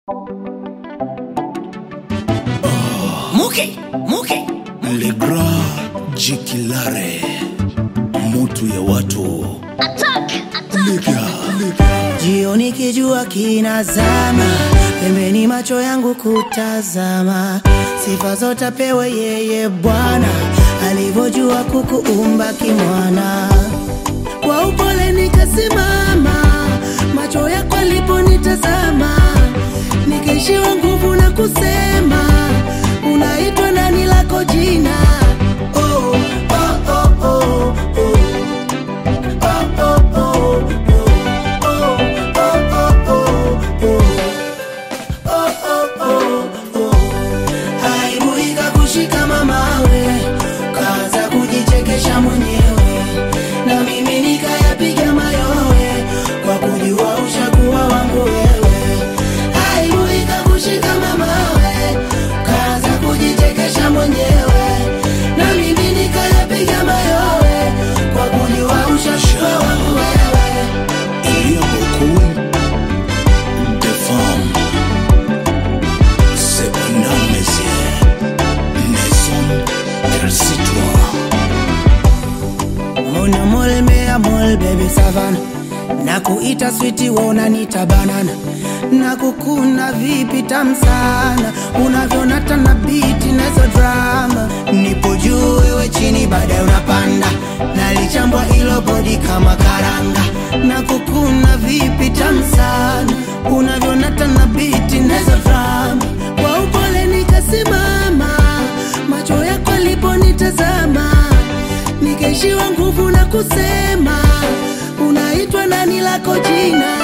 Muke, muke. Le Grand Jikilare, mutu ya watu Liga, liga. Jioni kijua kinazama, pembeni macho yangu kutazama, sifa zote apewe yeye Bwana, alivyojua kukuumba kimwana. Kwa upole nikasimama, macho yako aliponitazama, nikaishiwa nguvu na kusema, unaitwa nani lako jina? Oh, oh, oh, oh, oh. Aibu ikakushika mamawe, kaanza kujichekesha mwenyewe, na mimi nikayapiga mayowe kwa kujua ushakuwa wangu wewe. Aibu ikakushika mamawe, kaanza kujichekesha mwenyewe, na mimi nikayapiga mayowe kwa kujua ushakuwa wangu wewe. Il y a beaucoup de femmes. Cependant, messieurs, ne sont qu'elles toi. Mona mol mea mol baby savana na kuita switi wa unanita banana na kukuna vipi tam sana unavyonata na biti nazo drama nipo juu wewe chini baadaye unapanda nalichambwa ilo bodi kama karanga na kukuna vipi tam sana unavyonata na biti nazo drama kwa upole nikasimama macho yako aliponitazama nikaishiwa nguvu na kusema unaitwa nani lako jina